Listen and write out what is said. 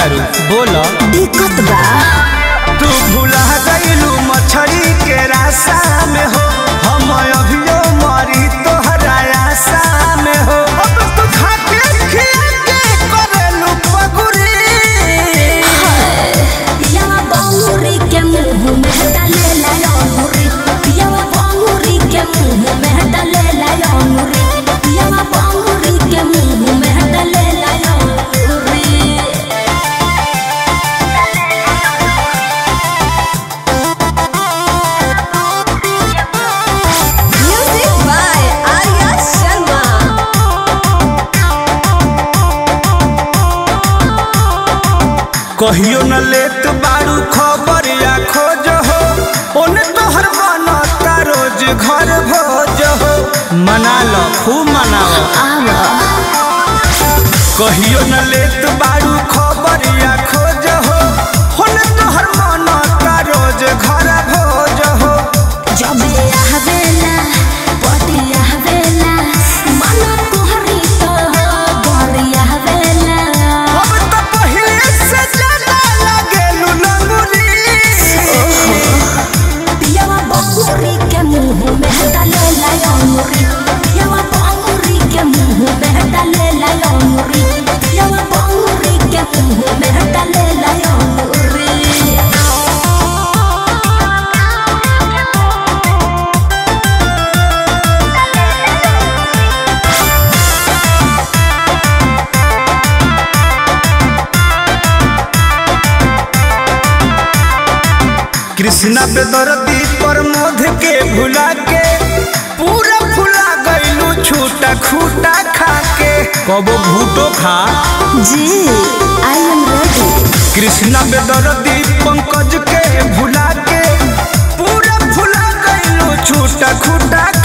तारू बोल दिक्कत बा तू भुला गईलू मछरी के रासा में हो हम अभियो मरी तोहरा आशा में हो अब तू खाके खिया के करेलू पगुरी पियावा बंगुरी के मुंह में डाले लायोनुरी पियावा बंगुरी के मुंह में डाले लायोनुरी पियावा बंगुरी के मुंह में डाले लायोनुरी म्यूजिक बाय आर्या शर्मा कहियो न लेत बारू खबर या खोज हो ओने तोहर बनता रोज घर भोज हो मना लो खूब मनाओ आवा कहियो न लेत बारू खबर या खोज हो ओने तोहर बनता रोज घर भोज हो जब आवेला पटी आवेला मन तोहरी तो बड़ी आवेला अब तो पहिले से ज्यादा लागेलू लंगुरी पियावा बंगुरी के मुंह में डाले लायोनुरी पियावा बंगुरी के मुंह में डाले लायोनुरी पियावा बंगुरी के मुंह में डाले लायोनुरी कृष्णा बेदर्दी पर मोध के भुला के पूरा फुला गईलू छूटा खूटा खा के कबो भूटो खा जी आई एम रेडी कृष्णा बेदर्दी पंकज के भुला के पूरा फुला गईलू छूटा खूटा